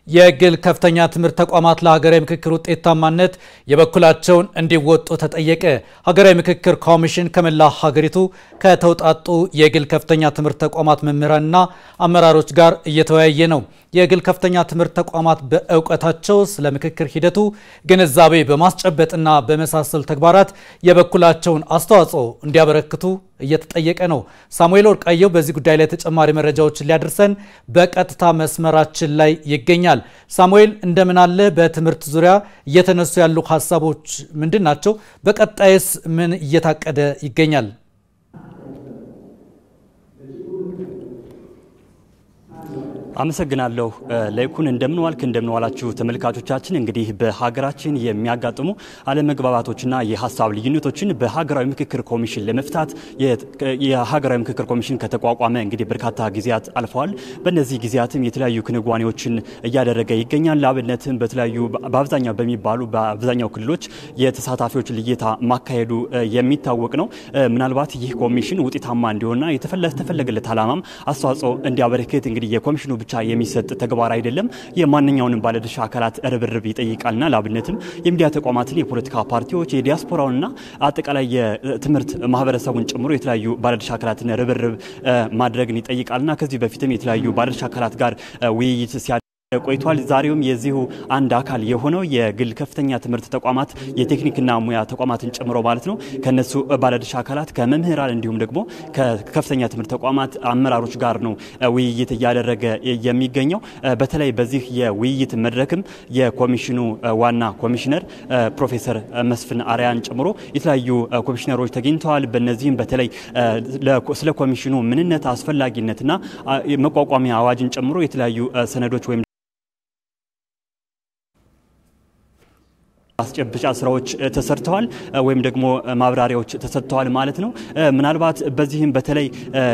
የግል ከፍተኛ ትምህርት ተቋማት ለሀገራዊ ምክክር ውጤታማነት የበኩላቸውን እንዲወጡ ተጠየቀ። ሀገራዊ ምክክር ኮሚሽን ከመላ ሀገሪቱ ከተውጣጡ የግል ከፍተኛ ትምህርት ተቋማት መምህራንና አመራሮች ጋር እየተወያየ ነው። የግል ከፍተኛ ትምህርት ተቋማት በእውቀታቸው ስለ ምክክር ሂደቱ ግንዛቤ በማስጨበጥና በመሳሰሉ ተግባራት የበኩላቸውን አስተዋጽኦ እንዲያበረክቱ እየተጠየቀ ነው። ሳሙኤል ወርቃየው በዚህ ጉዳይ ላይ ተጨማሪ መረጃዎችን ሊያደርሰን በቀጥታ መስመራችን ላይ ይገኛል። ሳሙኤል እንደምን አለ? በትምህርት ዙሪያ እየተነሱ ያሉ ሀሳቦች ምንድን ናቸው? በቀጣይስ ምን እየታቀደ ይገኛል? አመሰግናለሁ ለይኩን። እንደምንዋልክ እንደምንዋላችሁ ተመልካቾቻችን። እንግዲህ በሀገራችን የሚያጋጥሙ አለመግባባቶችና የሀሳብ ልዩነቶችን በሀገራዊ ምክክር ኮሚሽን ለመፍታት የሀገራዊ ምክክር ኮሚሽን ከተቋቋመ እንግዲህ በርካታ ጊዜያት አልፈዋል። በእነዚህ ጊዜያትም የተለያዩ ክንዋኔዎችን እያደረገ ይገኛል። ለአብነትም በተለያዩ በአብዛኛው በሚባሉ በአብዛኛው ክልሎች የተሳታፊዎች ልየታ ማካሄዱ የሚታወቅ ነው። ምናልባት ይህ ኮሚሽን ውጤታማ እንዲሆንና የተፈለገለት ዓላማም አስተዋጽኦ እንዲያበረክት እንግዲህ የኮሚሽኑ ብቻ የሚሰጥ ተግባር አይደለም። የማንኛውንም ባለድርሻ አካላት ርብርብ ይጠይቃልና ለአብነትም የሚዲያ ተቋማትን፣ የፖለቲካ ፓርቲዎች፣ የዲያስፖራውንና አጠቃላይ የትምህርት ማህበረሰቡን ጨምሮ የተለያዩ ባለድርሻ አካላትን ርብርብ ማድረግን ይጠይቃልና ከዚህ በፊትም የተለያዩ ባለድርሻ አካላት ጋር ውይይት ሲያ ቆይቷል። ዛሬውም የዚሁ አንድ አካል የሆነው የግል ከፍተኛ ትምህርት ተቋማት የቴክኒክና ሙያ ተቋማትን ጨምሮ ማለት ነው ከነሱ ባለድርሻ አካላት ከመምህራን እንዲሁም ደግሞ ከከፍተኛ ትምህርት ተቋማት አመራሮች ጋር ነው ውይይት እያደረገ የሚገኘው። በተለይ በዚህ የውይይት መድረክም የኮሚሽኑ ዋና ኮሚሽነር ፕሮፌሰር መስፍን አርያን ጨምሮ የተለያዩ ኮሚሽነሮች ተገኝተዋል። በነዚህም በተለይ ስለ ኮሚሽኑ ምንነት፣ አስፈላጊነትና መቋቋሚያ አዋጅን ጨምሮ የተለያዩ ሰነዶች ወይም ማስጨበጫ ስራዎች ተሰርተዋል ወይም ደግሞ ማብራሪያዎች ተሰጥተዋል ማለት ነው። ምናልባት በዚህም በተለይ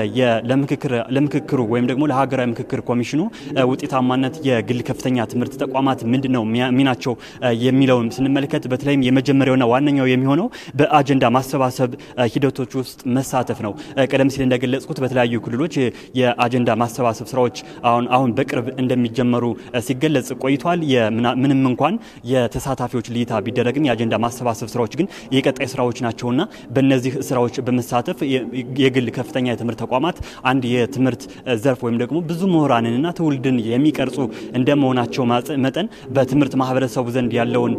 ለምክክሩ ወይም ደግሞ ለሀገራዊ ምክክር ኮሚሽኑ ውጤታማነት የግል ከፍተኛ ትምህርት ተቋማት ምንድን ነው ሚናቸው የሚለውን ስንመለከት በተለይም የመጀመሪያውና ዋነኛው የሚሆነው በአጀንዳ ማሰባሰብ ሂደቶች ውስጥ መሳተፍ ነው። ቀደም ሲል እንደገለጽኩት በተለያዩ ክልሎች የአጀንዳ ማሰባሰብ ስራዎች አሁን አሁን በቅርብ እንደሚጀመሩ ሲገለጽ ቆይቷል። ምንም እንኳን የተሳታፊዎች ልይታ ቢደረግም የአጀንዳ ማሰባሰብ ስራዎች ግን የቀጣይ ስራዎች ናቸውና በእነዚህ ስራዎች በመሳተፍ የግል ከፍተኛ የትምህርት ተቋማት አንድ የትምህርት ዘርፍ ወይም ደግሞ ብዙ ምሁራንንና ትውልድን የሚቀርጹ እንደመሆናቸው መጠን በትምህርት ማህበረሰቡ ዘንድ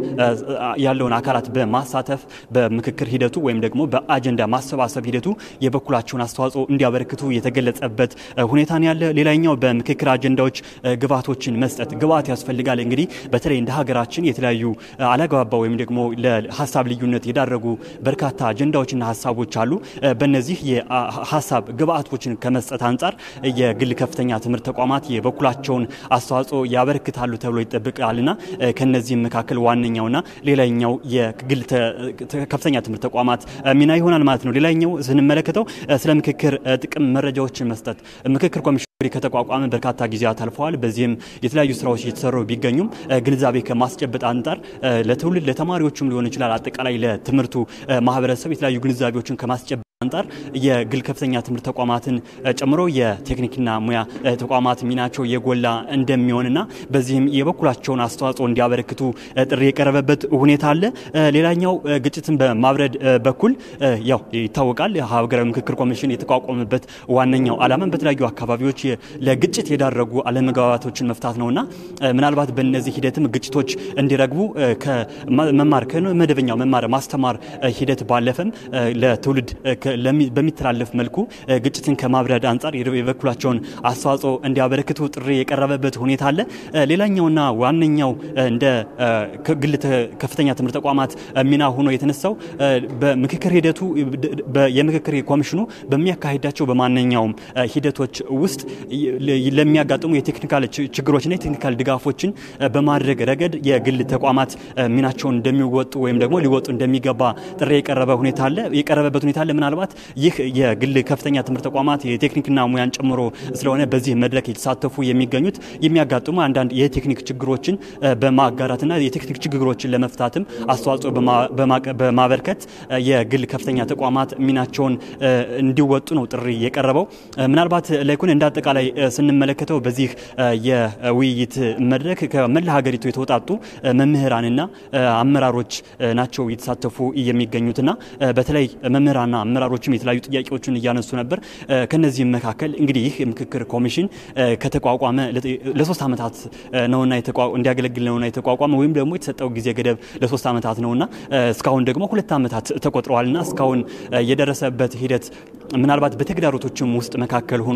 ያለውን አካላት በማሳተፍ በምክክር ሂደቱ ወይም ደግሞ በአጀንዳ ማሰባሰብ ሂደቱ የበኩላቸውን አስተዋጽኦ እንዲያበረክቱ የተገለጸበት ሁኔታ ነው ያለ። ሌላኛው በምክክር አጀንዳዎች ግብዓቶችን መስጠት ግብዓት ያስፈልጋል። እንግዲህ በተለይ እንደ ሀገራችን የተለያዩ አላግባባ ወይም ደግሞ ለሀሳብ ልዩነት የዳረጉ በርካታ አጀንዳዎችና ሀሳቦች አሉ። በእነዚህ የሀሳብ ግብአቶችን ከመስጠት አንጻር የግል ከፍተኛ ትምህርት ተቋማት የበኩላቸውን አስተዋጽኦ ያበረክታሉ ተብሎ ይጠብቃልና ከነዚህም መካከል ዋነኛውና ሌላኛው የግል ከፍተኛ ትምህርት ተቋማት ሚና ይሆናል ማለት ነው። ሌላኛው ስንመለከተው ስለ ምክክር ጥቅም መረጃዎችን መስጠት ምክክር ኮሚሽን ከተቋቋመ በርካታ ጊዜያት አልፈዋል። በዚህም የተለያዩ ስራዎች እየተሰሩ ቢገኙም ግንዛቤ ከማስጨበጥ አንጻር ለትውልድ ለተማሪዎችም ሊሆን ይችላል አጠቃላይ ለትምህርቱ ማህበረሰብ የተለያዩ ግንዛቤዎችን ከማስጨበጥ አንጻር የግል ከፍተኛ ትምህርት ተቋማትን ጨምሮ የቴክኒክና ሙያ ተቋማት ሚናቸው የጎላ እንደሚሆንና በዚህም የበኩላቸውን አስተዋጽኦ እንዲያበረክቱ ጥሪ የቀረበበት ሁኔታ አለ። ሌላኛው ግጭትን በማብረድ በኩል ያው ይታወቃል ሀገራዊ ምክክር ኮሚሽን የተቋቋመበት ዋነኛው ዓላማን በተለያዩ አካባቢዎች ለግጭት የዳረጉ አለመግባባቶችን መፍታት ነውና ምናልባት በእነዚህ ሂደትም ግጭቶች እንዲረግቡ ከመማር ከመደበኛው መማር ማስተማር ሂደት ባለፈም ለትውልድ በሚተላለፍ መልኩ ግጭትን ከማብረድ አንጻር የበኩላቸውን አስተዋጽኦ እንዲያበረክቱ ጥሪ የቀረበበት ሁኔታ አለ። ሌላኛውና ዋነኛው እንደ ግል ከፍተኛ ትምህርት ተቋማት ሚና ሆኖ የተነሳው በምክክር ሂደቱ የምክክር ኮሚሽኑ በሚያካሂዳቸው በማንኛውም ሂደቶች ውስጥ ለሚያጋጥሙ የቴክኒካል ችግሮችና የቴክኒካል ድጋፎችን በማድረግ ረገድ የግል ተቋማት ሚናቸውን እንደሚወጡ ወይም ደግሞ ሊወጡ እንደሚገባ ጥሪ የቀረበ ሁኔታ አለ የቀረበበት ሁኔታ አለ ምናልባት ምናልባት ይህ የግል ከፍተኛ ትምህርት ተቋማት የቴክኒክና ሙያን ጨምሮ ስለሆነ በዚህ መድረክ የተሳተፉ የሚገኙት የሚያጋጥሙ አንዳንድ የቴክኒክ ችግሮችን በማጋራትና የቴክኒክ ችግሮችን ለመፍታትም አስተዋጽኦ በማበርከት የግል ከፍተኛ ተቋማት ሚናቸውን እንዲወጡ ነው ጥሪ የቀረበው። ምናልባት ላይኩን እንደ አጠቃላይ ስንመለከተው በዚህ የውይይት መድረክ ከመላ ሀገሪቱ የተውጣጡ መምህራንና አመራሮች ናቸው የተሳተፉ የሚገኙትና በተለይ መምህራንና አመራሮችም የተለያዩ ጥያቄዎችን እያነሱ ነበር። ከነዚህም መካከል እንግዲህ ይህ የምክክር ኮሚሽን ከተቋቋመ ለሶስት ዓመታት ነውና እንዲያገለግል ነውና የተቋቋመ ወይም ደግሞ የተሰጠው ጊዜ ገደብ ለሶስት ዓመታት ነውና እስካሁን ደግሞ ሁለት ዓመታት ተቆጥረዋልና እስካሁን የደረሰበት ሂደት ምናልባት በተግዳሮቶችም ውስጥ መካከል ሆኖ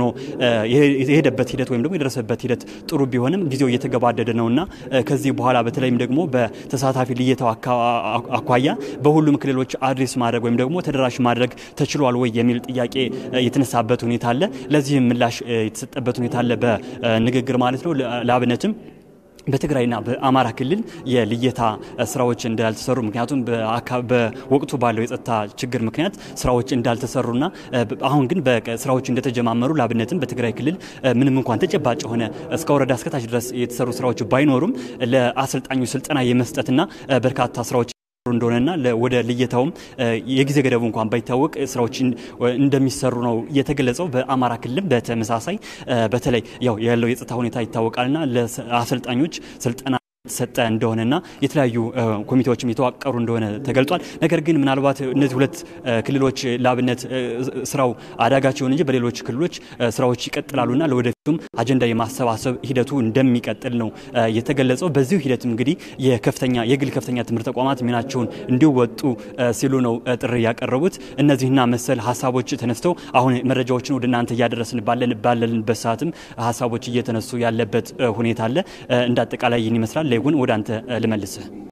የሄደበት ሂደት ወይም ደግሞ የደረሰበት ሂደት ጥሩ ቢሆንም ጊዜው እየተገባደደ ነውና ከዚህ በኋላ በተለይም ደግሞ በተሳታፊ ልየታው አኳያ በሁሉም ክልሎች አድሬስ ማድረግ ወይም ደግሞ ተደራሽ ማድረግ ተችሏል ወይ የሚል ጥያቄ የተነሳበት ሁኔታ አለ። ለዚህም ምላሽ የተሰጠበት ሁኔታ አለ በንግግር ማለት ነው። ለአብነትም በትግራይና በአማራ ክልል የልየታ ስራዎች እንዳልተሰሩ ምክንያቱም በወቅቱ ባለው የጸጥታ ችግር ምክንያት ስራዎች እንዳልተሰሩና አሁን ግን ስራዎች እንደተጀማመሩ ለአብነትም በትግራይ ክልል ምንም እንኳን ተጨባጭ የሆነ እስከ ወረዳ እስከታች ድረስ የተሰሩ ስራዎች ባይኖሩም ለአሰልጣኙ ስልጠና የመስጠትና በርካታ ስራዎች እንደሆነና ወደ ልየታውም የጊዜ ገደቡ እንኳን ባይታወቅ ስራዎች እንደሚሰሩ ነው የተገለጸው። በአማራ ክልልም በተመሳሳይ በተለይ ያው ያለው የጸጥታ ሁኔታ ይታወቃልና ለአሰልጣኞች ስልጠና የተሰጠ እንደሆነና የተለያዩ ኮሚቴዎችም የተዋቀሩ እንደሆነ ተገልጿል። ነገር ግን ምናልባት እነዚህ ሁለት ክልሎች ለአብነት ስራው አዳጋች ይሁን እንጂ በሌሎች ክልሎች ስራዎች ይቀጥላሉና ለወደፊቱም አጀንዳ የማሰባሰብ ሂደቱ እንደሚቀጥል ነው የተገለጸው። በዚሁ ሂደትም እንግዲህ የከፍተኛ የግል ከፍተኛ ትምህርት ተቋማት ሚናቸውን እንዲወጡ ሲሉ ነው ጥሪ ያቀረቡት። እነዚህና መሰል ሀሳቦች ተነስተው አሁን መረጃዎችን ወደ እናንተ እያደረስን ባለንበት ሰዓትም ሀሳቦች እየተነሱ ያለበት ሁኔታ አለ። እንደ አጠቃላይ ይህን ይመስላል። ላይጉን ወደ አንተ ልመልስህ።